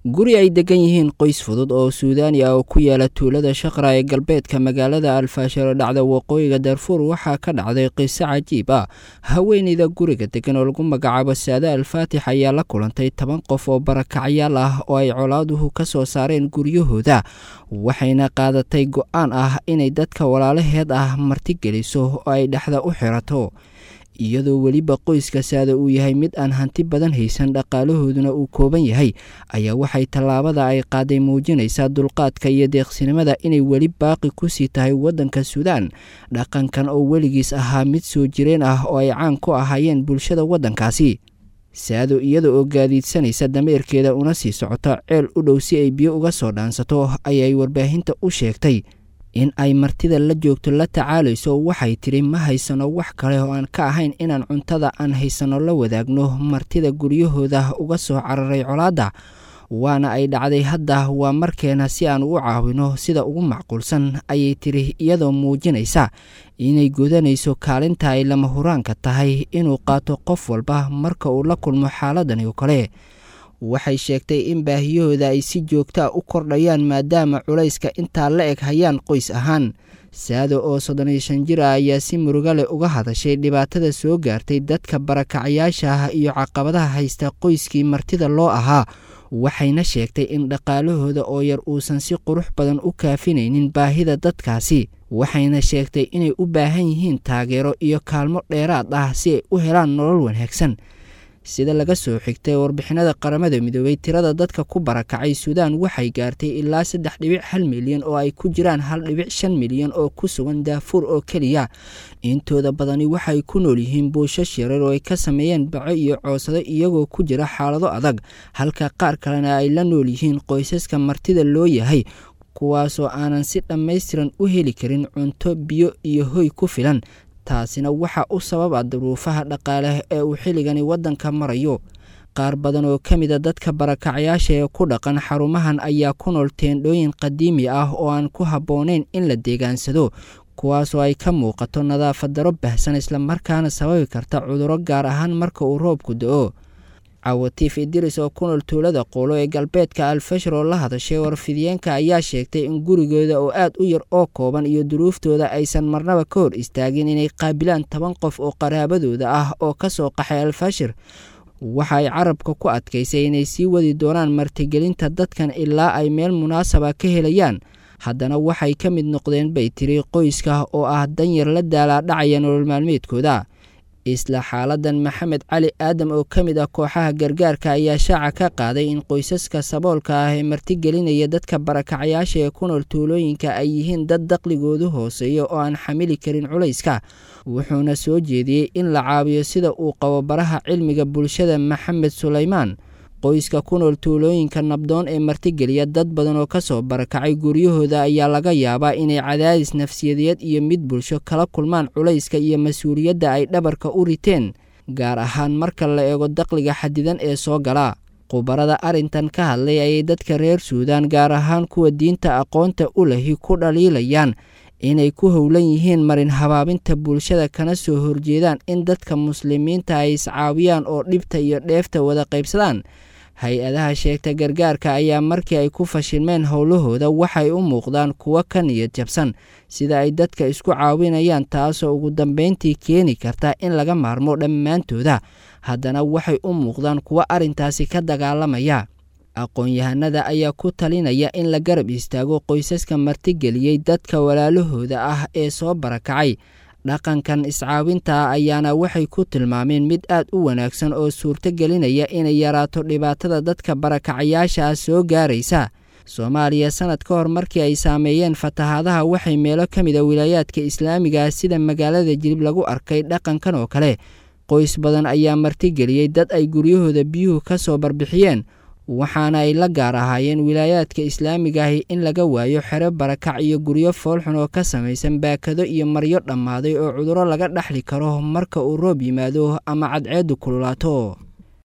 guri ay degan yihiin qoys fudud oo suudaani ah oo ku yaala tuulada shaqra ee galbeedka magaalada alfaashar oo dhacda waqooyiga darfuur waxaa ka dhacday qiso cajiib ah haweeneyda guriga degan oo lagu magacaabo saade alfaatix ayaa la kulantay toban qof oo barakacyaal ah oo ay colaaduhu ka soo saareen guryahooda waxayna qaadatay go-aan ah inay dadka walaalaheed ah martigeliso oo ay dhexda u xirato iyadoo weliba qoyska saada uu yahay mid aan hanti badan haysan dhaqaalahooduna uu kooban yahay ayaa waxay tallaabada ay qaaday muujinaysaa dulqaadka iyo deeqsinimada inay weli baaqi kusii tahay waddanka suudaan dhaqankan oo weligiis ahaa mid soo jireen ah oo ay caan ku ahaayeen bulshada waddankaasi saado iyada oo gaadiidsanaysa dameerkeeda una sii socoto ceel u dhow si ay biyo uga soo dhaansato ayay warbaahinta u sheegtay in ay martida la joogto la tacaalayso waxay tidhi ma haysano wax kale oo aan ka ahayn inaan cuntada aan haysano la wadaagno martida guryahooda uga soo cararay colaadda waana ay dhacday hadda waa markeena si aan u caawino sida ugu macquulsan ayay tidhi iyadoo muujinaysa inay godanayso kaalinta ay lama huraanka tahay inuu qaato qof walba marka uu la kulmo xaaladani oo kale waxay sheegtay in baahiyahooda ay si joogta a u kordhayaan maadaama culayska intaa la eg hayaan qoys ahaan saado oo soddon iyo shan jir ah ayaa si muruga leh uga hadashay dhibaatada soo gaartay dadka barakacyaasha ah iyo caqabadaha haysta qoyskii martida loo ahaa waxayna sheegtay in dhaqaalahooda oo yar uusan si qurux badan u kaafinaynin baahida dadkaasi waxayna sheegtay inay u baahan yihiin taageero iyo kaalmo dheeraad ah si ay u helaan nolol wanaagsan sida laga soo xigtay warbixinada qaramada midoobay tirada dadka ku barakacay suudaan waxay gaartay ilaa saddex dhibic hal milyan oo ay ku jiraan hal dhibic shan milyan oo ku sugan daafuur oo keliya intooda badani waxay ku nool yihiin buushash yarar oo ay ka sameeyeen baco iyo coosado iyagoo ku jira xaalado adag halka qaar kalena ay la nool yihiin qoysaska martida loo yahay kuwaasoo aanan si dhammaystiran u heli karin cunto biyo iyo hoy ku filan taasina waxaa u sababa duruufaha dhaqaale ee uu xilligani waddanka marayo qaar badan oo ka mida dadka barakacyaasha ee ku dhaqan xarumahan ayaa ku nool teendhooyin qadiimi ah oo aan ku habboonayn in la deegaansado kuwaasoo ay ka muuqato nadaafad daro bahsan islamarkaana sababi karta cudurro gaar ahaan marka uu roobku da-o cawatiif idiris oo ku nool tuulada qoolo ee galbeedka alfashar oo la hadashay warfidiyeenka ayaa sheegtay in gurigooda oo aad u yar oo kooban iyo duruuftooda aysan marnaba ka hor istaagin inay qaabilaan toban qof oo qaraabadooda ah oo ka soo qaxay alfashir waxa ay carabka ku adkaysay inay sii wadi doonaan martigelinta dadkan ilaa ay meel munaasaba ka helayaan haddana waxay ka mid noqdeen bay tiri qoyska oo ah danyar la daalaadhacaya nolol maalmeedkooda isla xaaladan maxamed cali aadam oo ka mid ah kooxaha gargaarka ayaa shaaca ka qaaday in qoysaska saboolka ah ee martigelinaya dadka barakacyaasha ee ku nool tuulooyinka ay yihiin dad daqligoodu hooseeya oo aan xamili karin culayska wuxuuna soo jeediyey in la caawiyo sida uu qabo baraha cilmiga bulshada maxamed sulaymaan qoyska ku nool tuulooyinka nabdoon ee martigeliya dad badan oo kasoo barakacay guryahooda ayaa laga yaabaa inay cadaadis nafsiyadeed iyo mid bulsho kala kulmaan culayska iyo mas-uuliyadda ay dhabarka u riteen gaar ahaan marka la eego daqliga xadidan ee soo gala khubarada arrintan ka hadlay ayay dadka reer suudaan gaar ahaan kuwa diinta aqoonta u lahi ku dhaliilayaan inay ku howlan yihiin marin habaabinta bulshada kana soo horjeedaan in dadka muslimiinta ay iscaawiyaan oo dhibta iyo dheefta wada qaybsadaan hay-adaha sheegta gargaarka ayaa markii ay ku fashilmeen howlahooda waxay u muuqdaan kuwo ka niyad jabsan sida ay dadka isku caawinayaan taasoo ugu dambeyntii keeni karta in laga maarmo dhammaantooda haddana waxay u muuqdaan kuwo arrintaasi ka dagaalamaya aqoon-yahanada ayaa ku talinaya in la garab istaago qoysaska martigeliyey dadka walaalahooda ah ee soo barakacay dhaqankan iscaawinta ayaana waxay ku tilmaameen mid aad u wanaagsan oo suurto gelinaya inay yaraato dhibaatada dadka barakacayaasha ah soo gaaraysa soomaaliya sanad ka hor markii ay saameeyeen fatahaadaha waxay meelo ka mid a wilaayaadka islaamiga sida magaalada jilib lagu arkay dhaqankan oo kale qoys badan ayaa martigeliyey dad ay guryahooda biyuhu ka soo barbixiyeen waxaana ay la gaar ahaayeen wilaayaadka islaamiga ahi in laga waayo xero barakac iyo guryo foolxun oo ka samaysan baakado iyo maryo dhammaaday oo cudurro laga dhexli karo marka uu roob yimaado ama cadceeddu kululaato